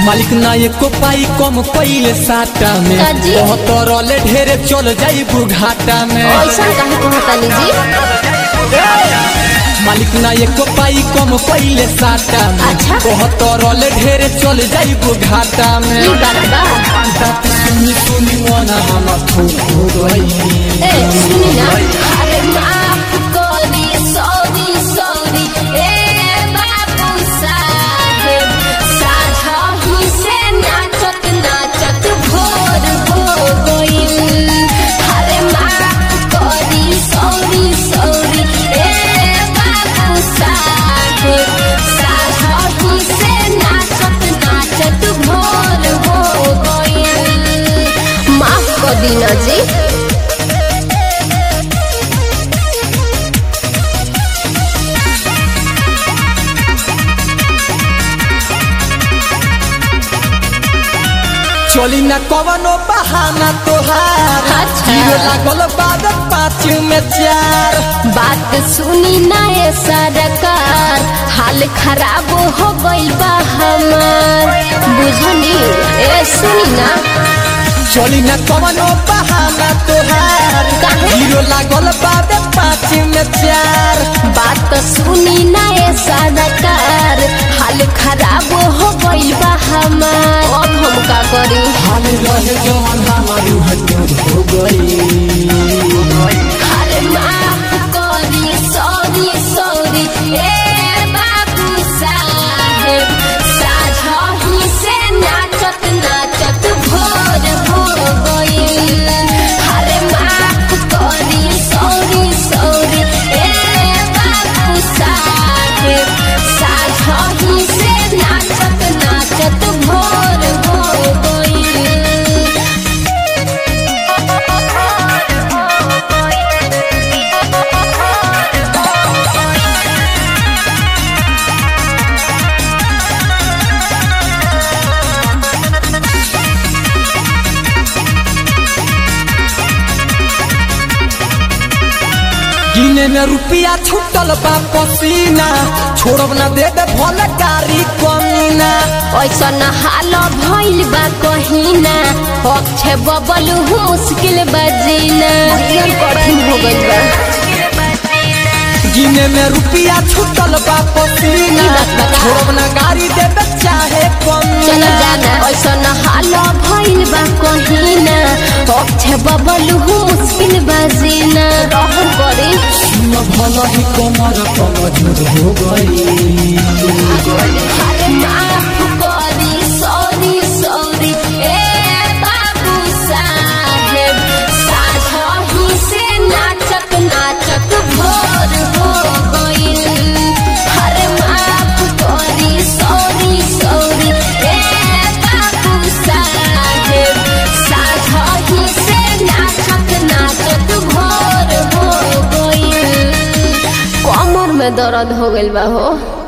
मालिक ना एको पाई कम कइले साटा में काजी? बहुत रले ढेरे चल जाई घाटा में ऐसा काहे कहतानी जी मालिक ना एको पाई कम कइले साटा में अच्छा। बहुत रले ढेरे चल जाई घाटा में ई बात बा बात सुनी सुनी मन हम हो गई ए सुनी ना अरे माफ करी सॉरी सॉरी ए बाबू साहेब साझा ही से नाचत नाचत भोर हो गइल अरे माफ करी सॉरी सॉरी ए बाबू साहेब साझा ही से नाचत नाचत भोर हो गइल माफ कर दीना जी चली ना कवनो बहाना तोहार अच्छा। जीरो लागल बाद पाँच में चार बात सुनी ना ये सरकार हाल खराब हो गइल बा हमार बुझनी ए सुनी ना चली ना कवनो बहाना तोहार काहे? जीरो लागल बाद पाँच में चार बात सुनी ना ये सरकार हाल खराब हो गइल बा हमार अब हम का करी हाल रहे जवन हमारी हजूर हो गई अरे माफ करी सॉरी सॉरी ए बाबू साहेब साझा ही से नाचत नाचत भोर हो गइल अरे माफ करी सॉरी सॉरी ए बाबू साहेब साझा ही से नाचत नाचत भोर हो गइल गिने में रुपया छूटल बा पसीना छोड़ब ना दे दे भले गाड़ी कमीना ऐसा न हाल भइल बा कहिना अक्षय बबल मुश्किल बजीना जीवन कठिन हो गइल बा गिने में रुपया छूटल बा पसीना ई बात बता। छोड़ब ना गाड़ी दे दे चाहे चल कमीना जाना ऐसा न हाल भइल बा कहिना अक्षय बबल मुश्किल बजीना रहु करे न भला ही कमर कमजोर हो गई अरे माफ करी सॉरी सॉरी ए बाबू साहेब साझा ही से नाचत नाचत भोर हो गइल अरे माफ करी सॉरी सॉरी ए बाबू साहेब साझा ही से नाचत नाचत भोर हो गइल कमर में दर्द हो गइल बा हो